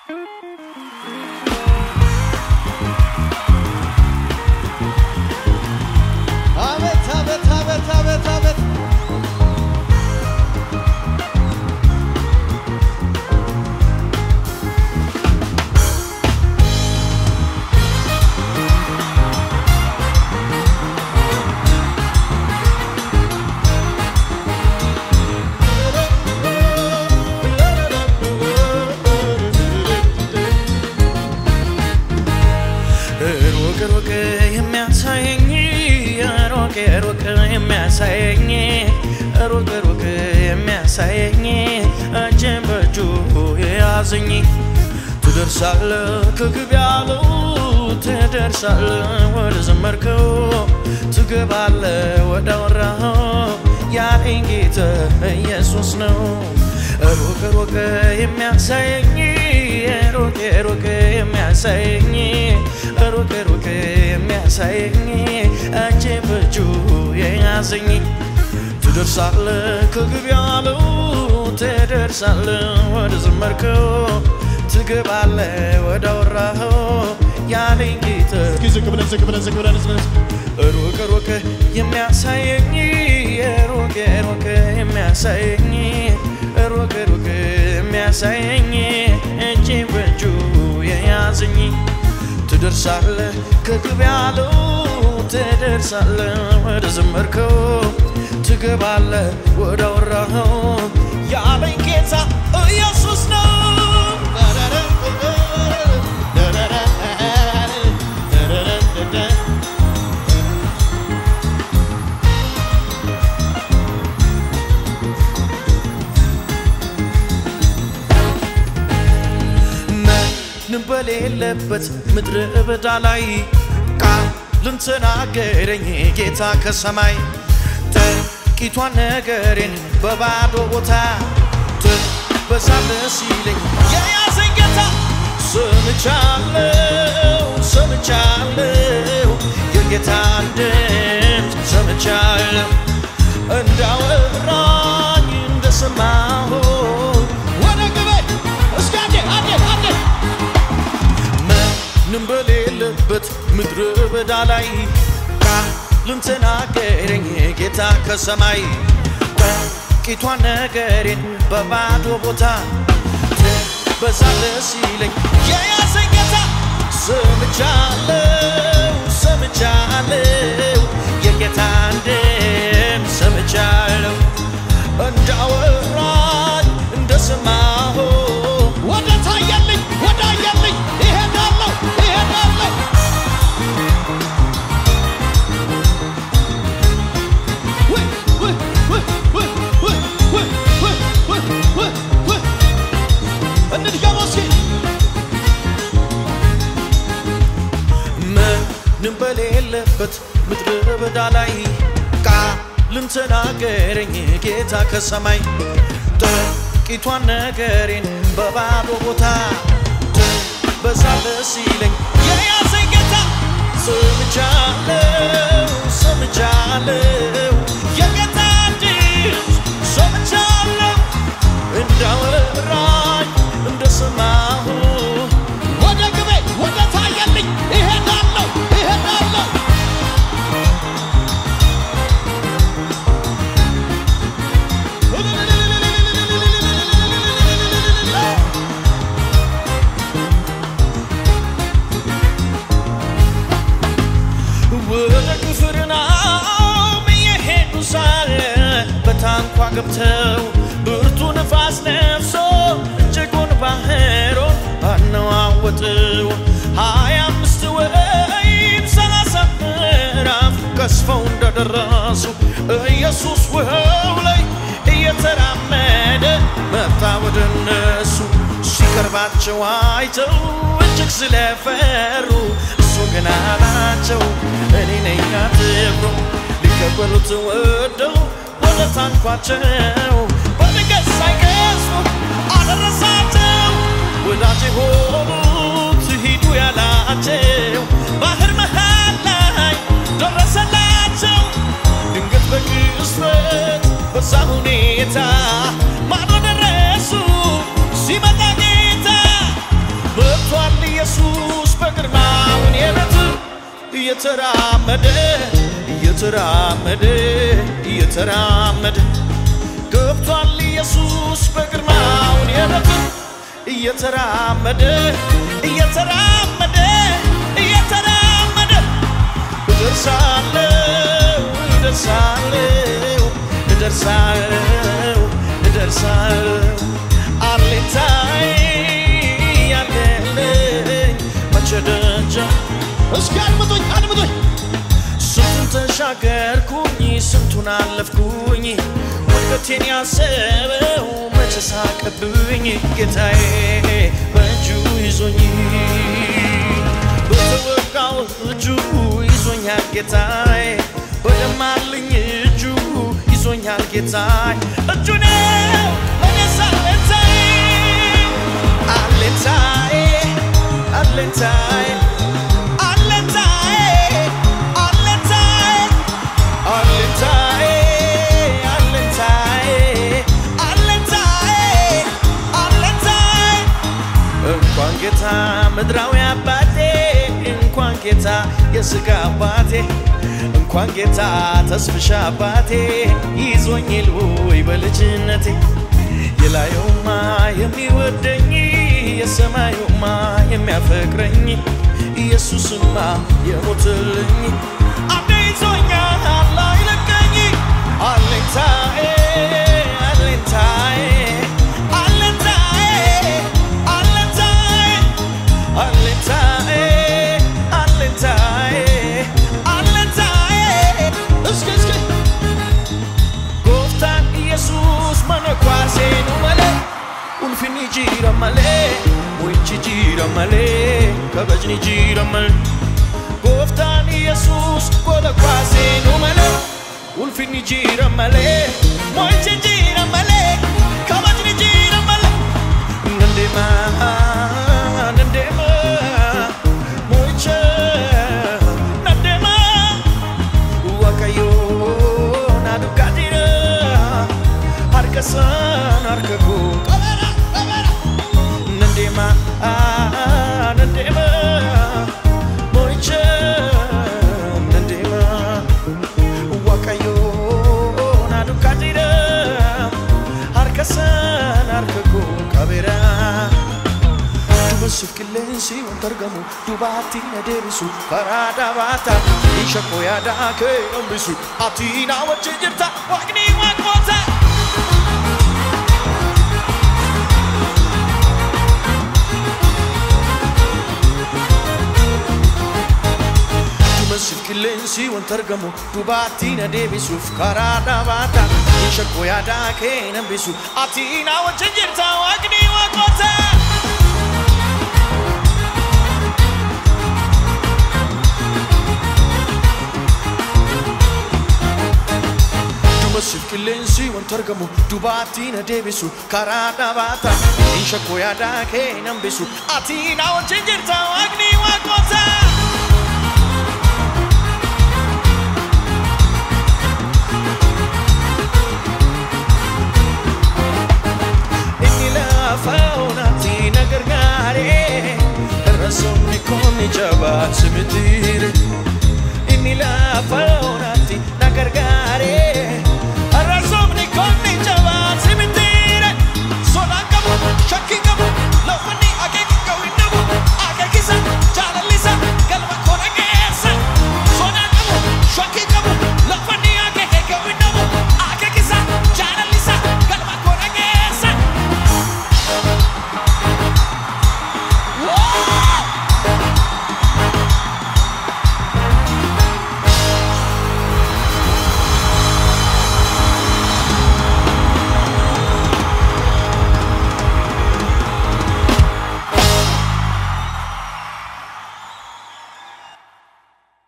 አቤት አቤት አቤት አቤት አቤት ሩቅ ሩቅ የሚያሳየኝ ሩቅ ሩቅ የሚያሳየኝ ሩቅ ሩቅ የሚያሳየኝ እጄን በእጁ የያዘኝ ትደርሳለ ከግብ ያለው ትደርሳለ ወደ ዘመርከው ትገባለ ወደ አወራኸው ያለኝ ጌታ ኢየሱስ ነው። ሩቅ ሩቅ የሚያሳየኝ ሩቅ ሩቅ የሚያሳየኝ ሩቅ ሩቅ የሚያሳየኝ እጄ በእጁ የያዘኝ ትደርሳለ ከግብ ያለው ትደርሳለ ወደ ዘመርከው ትገባለ ወደ አወራኸው ያለኝ ጌታ እስኪ ዝቅ ብለን ዝቅ ብለን ዝቅ ብለን ዝቅ ብለን ሩቅ ሩቅ የሚያሳየኝ ሩቅ ሩቅ የሚያሳየኝ ሩቅ ሩቅ የሚያሳየኝ እጄ በእጁ የያዘኝ ትደርሳለ ከግብ ያለው ትደርሳለ ወደ ዘመርከው ትገባለ ወደ አወራኸው ያለኝ ጌታ ኢየሱስ ነው። ምንም በሌለበት ምድረ በዳ ላይ ቃልን ተናገረኝ ጌታ ከሰማይ ጥቂቷን ነገሬን በባዶ ቦታ ትበዛለ ሲለኝ የያዘኝ ጌታ ሰምቻለሁ ሰምቻለሁ የጌታን ድምፅ ሰምቻለሁ እንዳወራኝ እንደሰማሁ ወደ ግቤ እስኪ አንዴ አንዴ አንዴ ምንም በሌለበት ምድረ በዳ ላይ ቃልን ተናገረኝ ጌታ ከሰማይ ጥቂቷን ነገሬን በባዶ ቦታ ትበዛለ ሲለኝ የያዘኝ ጌታ ሰምቻለሁ ሰምቻለሁ የጌታን ድምፅ ሰምቻለሁ እንዳወራኝ እንደሰማሁ ወደ ታየልኝ ወደ አየልኝ ይሄዳለሁ ይሄዳለሁ ውይ ውይ ውይ ውይ ውይ ውይ ውይ ውይ ውይ ውይ እንድገመው እስኪ ምንም በሌለበት ምድረ በዳ ላይ ቃልን ተናገረኝ ጌታ ከሰማይ ጥቂቷን ነገሬን በባዶ ቦታ ትበዛለ ሲለኝ የያዘኝ ጌታ ሰምቻለሁ ሰምቻለሁ የጌታ ድምፅ ሰምቻለሁ እንዳወራኝ እንደሰማሁ ወደ ግቤ ወደ ታየልኝ ይሄዳለሁ ይሄዳለሁ ወደ ቅፍርናሆም እየሄዱ ሳለ በታንኳ ገብተው ብርቱ ንፋስ ነፍሶ እጅጉን ባህሩን አነዋወጠው። ሀያ አምስት ወይም ሰላሳ ምዕራፍ ቀስፈው እንደደረሱ ኢየሱስ ውሃው ላይ እየተራመደ መጣ ወደ እነሱ። ሲቀርባቸው አይተው እጅግ ስለፈሩ እሱ ግን አላቸው እኔ ነኝ አትፍሩ። ሊቀበሉት ወደው ወደ ታንኳቸው በድንገት ሳይቀስፉ አደረሳቸው። ወዳጅ የሆኑት ሂዱ ያላቸው ባህር መሃል ላይ ደረሰላቸው። ድንገት በቅጽበት በዛ ሁኔታ ማዶ ደረሱ። ሲመጣ ጌታ እየተራመደ እየተራመደ እየተራመደ ገብቷል ኢየሱስ በግርማውን የበትር እየተራመደ እየተራመደ እየተራመደ እደርሳለሁ እደርሳለሁ እደርሳለሁ እደርሳለሁ አሌታይ ያለልኝ መቼ ደጃ እስኪ አድምጡኝ አድምጡኝ ስንቱን ተሻገርኩኝ ስንቱን አለፍኩኝ ውድቀቴን ያሰበው መቼ ሳቀብኝ ጌታዬ በእጁ ይዞኝ በተወጋው እጁ ይዞኛል ጌታዬ በደማልኝ እጁ ይዞኛል ጌታዬ እጁ ነው ለኔስ አለኝታዬ አለኝታዬ አለኝታዬ አለኝታዬ አለኝታዬ አለኝታዬ አለኝታዬ አለኝታዬ አለኝታዬ እንኳን ጌታ ምድራዊ አባቴ እንኳን ጌታ የሥጋ አባቴ እንኳን ጌታ ተስፍሻ አባቴ ይዞኝ ልውይ በልጅነቴ የላዩማ የሚወደኝ የሰማዩማ የሚያፈቅረኝ ኢየሱስማ የሞትልኝ አንዴ ይዞኛል አይለቀኝ አለኝታዬ አለኝታዬ አለኝታዬ አለኝታዬ አለኝታዬ አለኝታዬ አለኝታዬ እስኪ እስኪ Gooftaan Yesuus mana kwaaseenu malee ulfinni jira malee mo'ichi jira malee kabajni jira malee Gooftaan Yesuus gola kwaaseenu malee ulfinni jira malee mo'ichi jira malee kabajni jira malee Nandema nandema mo'icha nandema Waaqayyo na dhugaatira harka isaan harka koo qabeera qabeera nan deema ah, nan deema mo'icha nan deema Waaqayyo na dhugaatira harka isaan harka koo qabeera. Duumessuuf qilleensi wanta argamu dubaatti na deebisu karaa dhabaata isha koo yaadaa kee hambisu ati na wajjin jirta waaqni waaqoota. Duumessuuf qilleensi wanta argamu dubaatti na deebisuuf karaa dhabaata isha koo yaadaa kee hambisu ati na wajjin jirta waaqni waaqoota. Duumessuuf qilleensi wanta argamu dubaatti na deebisu karaa dhabaata isha koo yaadaa kee hambisu ati na wajjin jirta waaqni waaqoota. Inni lafa onatti na gargaare irra somni kooni jabaatu mitiire. Inni lafa onatti